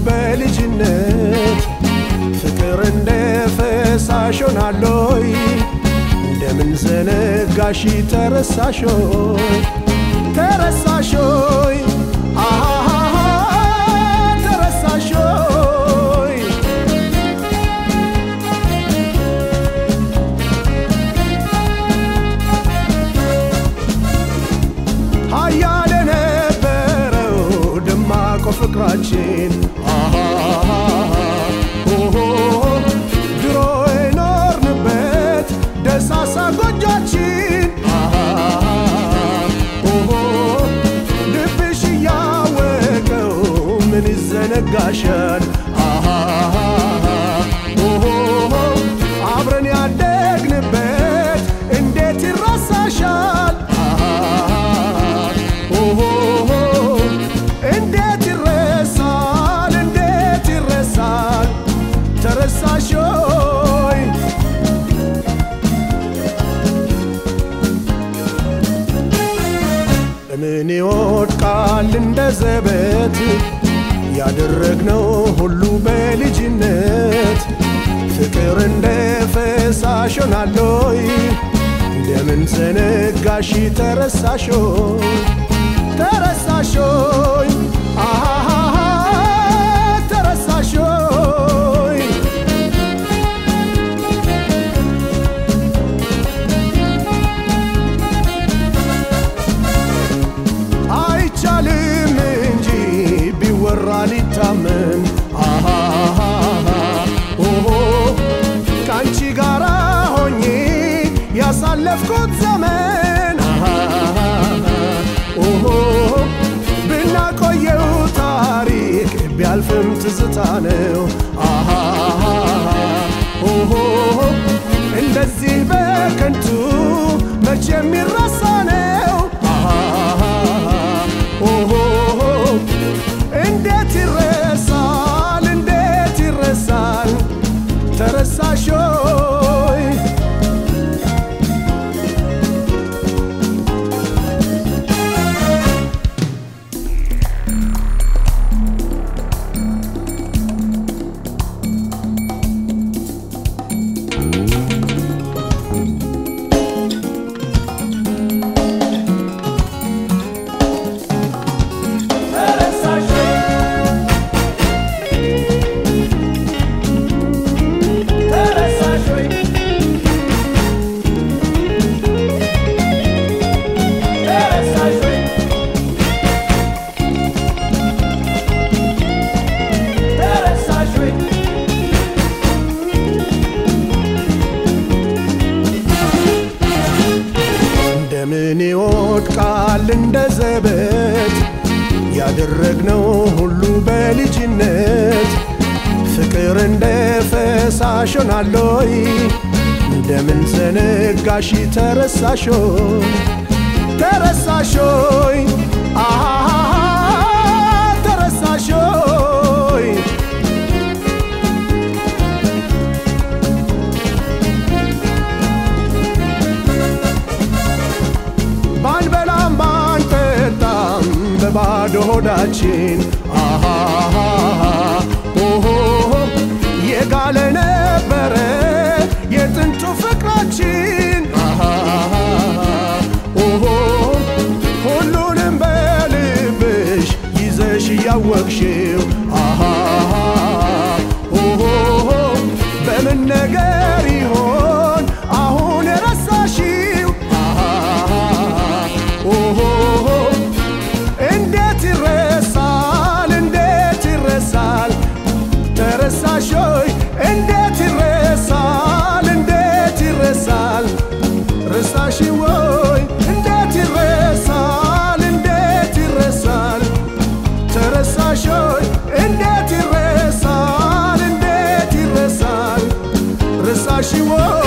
በልጅነት ፍቅር እንደ ፈሳሽ ሆናለይ እንደምን ዘነጋሽ ተረሳሾይ ተረሳሾይ አሃሃሃ ተረሳሾይ ሀያል የነበረው ደማቆ ፍቅራችን አሃሃሃ ኦሆ ድሮ የኖርንበት ደሳሳ ጎጆችን አሃሃሃ ኦሆ ልብሽ እያወቀው ምን ይዘነጋሻል አሃሃሃ ኦሆ አብረን ያደግንበት እንዴት ይረሳሻል ኦሆ እንዴት ይረሳል እንዴት ይረሳል ተረሳሾይ ምን ይወድቃል እንደ ዘበት ያደረግነው ሁሉ በልጅነት ፍቅር እንደ ፈሳሽ ሆናለይ እንደምን ዘነጋሽ ተረሳሾይ ተረሳሾይ አሃሃሃ ተረሳሾይ አይቻልም እንጂ ቢወራ ሊታመን አሃሃሃ ኦሆ ከአንቺ ጋራ ሆኜ ያሳለፍኩት ዘመን አሃሃሃ ኦሆ ብናቆየው ታሪክ ቢያልፍም ትዝታ ነው አሃሃሃ ኦሆ እንደዚህ በከንቱ መቼ የሚረሳ ነው አሃሃሃ ኦሆ እንዴት ይረሳል እንዴት ይረሳል ተረሳሾይ እንደምን ይወድቃል እንደ ዘበት ያደረግነው ሁሉ በልጅነት ፍቅር እንደ ፈሳሽ ሆናለይ እንደምን ዘነጋሽ ተረሳሾይ ተረሳሾይ አሃሃሃ ተረሳሾይ ባንበላም ባንጠጣም በባዶ ሆዳችን አሃሃሃ ኦሆ የጋለ ነበረ የጥንቱ ፍቅራችን አሃሃሃ ኦሆ ሁሉንም በልብሽ ይዘሽ እያወቅሽው አሃሃሃ ኦሆ በምን ነገር ይሆን አሁን የረሳሽው ኦሆ እንዴት ይረሳል እንዴት ይረሳል ተረሳሾይ እንዴት ይረሳል እንዴት ይረሳል ረሳሽ ወይ እንዴት ይረሳል እንዴት ይረሳል ተረሳሾይ እንዴት ይረሳል እንዴት ይረሳል ረሳሽ ወይ